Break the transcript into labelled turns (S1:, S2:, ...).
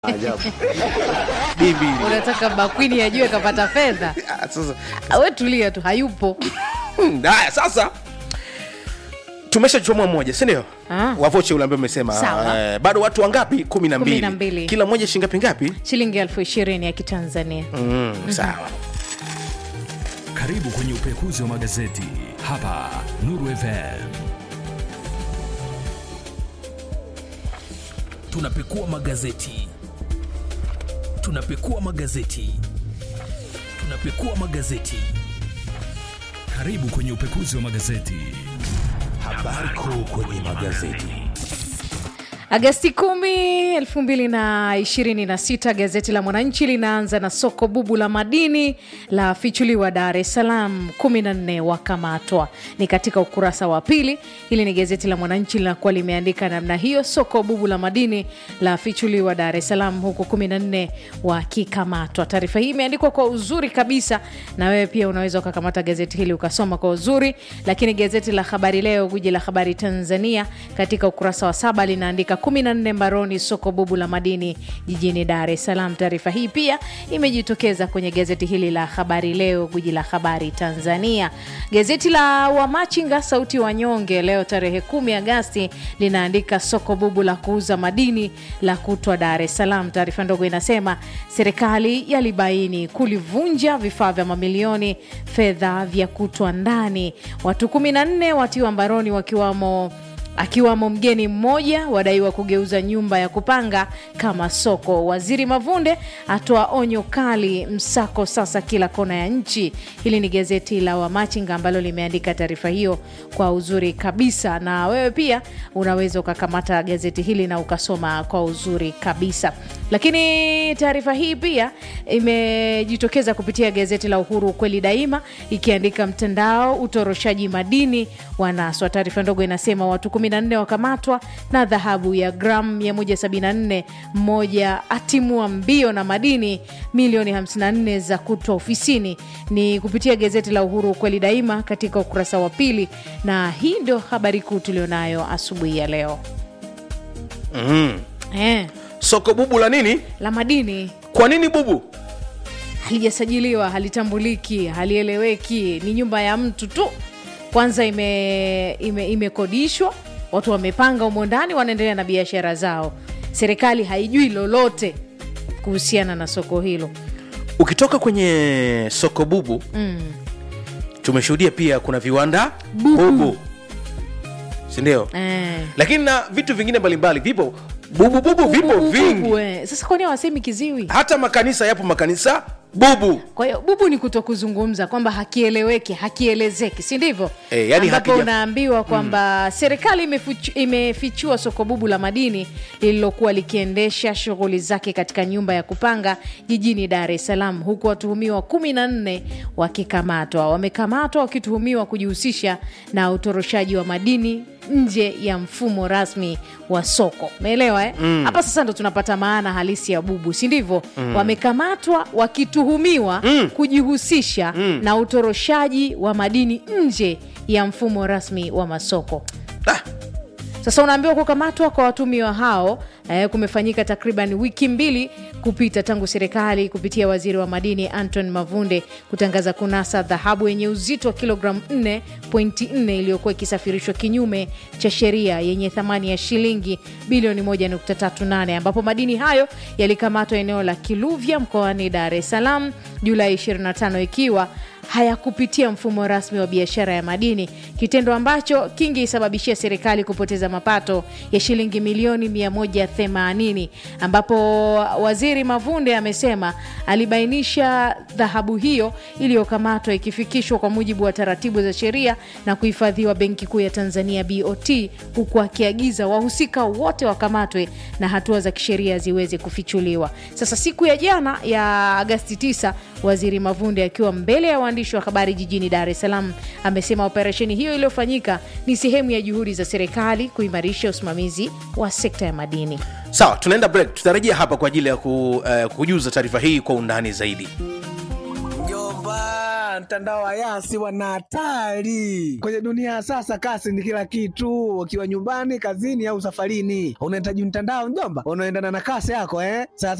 S1: Ajabu. Bibi.
S2: unataka bakwini ajue kapata fedha
S1: Ah, Sasa
S2: we tulia tu hayupo
S1: Hmm, haya sasa tumeshachomoa mmoja sindio
S2: Ah.
S1: wavoche ule ambaye umesema
S2: Sawa.
S1: eh, bado watu wangapi kumi na
S2: Kumi na
S1: mbili
S2: mbili.
S1: kila mmoja shingapi ngapi
S2: shilingi elfu ishirini ya kitanzania
S1: mm, sawa
S3: Karibu kwenye upekuzi wa magazeti hapa Nuru FM. Tunapekua magazeti, tunapekua magazeti, tunapekua magazeti. Karibu kwenye upekuzi wa magazeti. Habari kuu kwenye magazeti.
S2: Agasti 10, 2026 gazeti la Mwananchi linaanza na soko bubu la madini la fichuliwa Dar es Salaam, 14 wakamatwa. Ni katika ukurasa wa pili. Hili ni gazeti la Mwananchi linakuwa limeandika namna hiyo, soko bubu la madini la fichuliwa Dar es Salaam, huku 14 wakikamatwa. Taarifa hii imeandikwa kwa uzuri kabisa, na wewe pia unaweza ukakamata gazeti hili ukasoma kwa uzuri. Lakini gazeti la Habari Leo, guji la habari Tanzania, katika ukurasa wa saba linaandika 14 mbaroni soko bubu la madini jijini Dar es Salaam. Taarifa hii pia imejitokeza kwenye gazeti hili la Habari Leo, guji la habari Tanzania. Gazeti la Wamachinga, sauti wanyonge, leo tarehe 10 Agasti linaandika soko bubu la kuuza madini la kutwa Dar es Salaam. Taarifa ndogo inasema serikali yalibaini kulivunja vifaa vya mamilioni fedha vya kutwa ndani. Watu 14 watiwa mbaroni wakiwamo akiwamo mgeni mmoja wadaiwa kugeuza nyumba ya kupanga kama soko. Waziri Mavunde atoa onyo kali, msako sasa kila kona ya nchi. Hili ni gazeti la Wamachinga ambalo limeandika taarifa hiyo kwa uzuri kabisa, na wewe pia unaweza ukakamata gazeti hili na ukasoma kwa uzuri kabisa. Lakini taarifa hii pia imejitokeza kupitia gazeti la Uhuru, ukweli daima, ikiandika mtandao utoroshaji madini wanaswa. Taarifa ndogo inasema watu 14 wakamatwa na dhahabu ya gramu 174, mmoja atimua mbio na madini milioni 54 za kutwa ofisini. Ni kupitia gazeti la Uhuru, ukweli daima, katika ukurasa wa pili, na hii ndio habari kuu tulionayo asubuhi ya leo eh,
S1: soko bubu la nini
S2: la madini
S1: kwa nini bubu
S2: halijasajiliwa halitambuliki halieleweki ni nyumba ya mtu tu kwanza ime- ime- imekodishwa watu wamepanga humo ndani wanaendelea na biashara zao serikali haijui lolote kuhusiana na soko hilo
S1: ukitoka kwenye soko bubu
S2: mm.
S1: tumeshuhudia pia kuna viwanda bubu sindio
S2: eh.
S1: lakini na vitu vingine mbalimbali vipo bubububu vipo
S2: Bubu,
S1: vingi
S2: bubu, eh. sasa kwani hawasemi kiziwi
S1: hata makanisa yapo makanisa bubu
S2: kwa hiyo bubu ni kuto kuzungumza kwamba hakieleweki hakielezeki si ndivyo
S1: Eh, yani
S2: ambapo
S1: hakija-
S2: unaambiwa kwamba serikali imefichu- imefichua soko bubu la madini lililokuwa likiendesha shughuli zake katika nyumba ya kupanga jijini dar es salaam huku watuhumiwa kumi na nne wakikamatwa wamekamatwa wakituhumiwa kujihusisha na utoroshaji wa madini nje ya mfumo rasmi wa soko umeelewa eh? hapa sasa ndo tunapata maana halisi ya bubu si ndivyo wamekamatwa wakituhumiwa kujihusisha na utoroshaji wa madini nje ya mfumo rasmi wa masoko
S1: ah,
S2: sasa unaambiwa kukamatwa kwa watumiwa hao eh, kumefanyika takriban wiki mbili kupita tangu serikali kupitia waziri wa madini Anton Mavunde kutangaza kunasa dhahabu yenye uzito wa kilogramu 4.4 iliyokuwa ikisafirishwa kinyume cha sheria yenye thamani ya shilingi bilioni 1.38 ambapo madini hayo yalikamatwa eneo la Kiluvya mkoani Dar es Salaam Julai 25 ikiwa hayakupitia mfumo rasmi wa biashara ya madini, kitendo ambacho kingeisababishia serikali kupoteza mapato ya shilingi milioni 180, ambapo waziri Mavunde amesema alibainisha dhahabu hiyo iliyokamatwa ikifikishwa kwa mujibu wa taratibu za sheria na kuhifadhiwa Benki Kuu ya Tanzania BOT, huku akiagiza wahusika wote wakamatwe na hatua za kisheria ziweze kufichuliwa. Sasa siku ya jana ya Agasti 9 waziri Mavunde akiwa mbele ya waandishi wa habari jijini Dar es Salaam amesema operesheni hiyo iliyofanyika ni sehemu ya juhudi za serikali kuimarisha usimamizi wa sekta ya madini.
S1: sawa tunaenda break tutarejea hapa kwa ajili ya ku, uh, kujuza taarifa hii kwa undani zaidi
S4: Mjomba, mtandao wa Yasi wana hatari kwenye dunia ya sasa. Kasi ni kila kitu, ukiwa nyumbani, kazini au safarini, unahitaji mtandao mjomba, unaendana na kasi yako eh. Sasa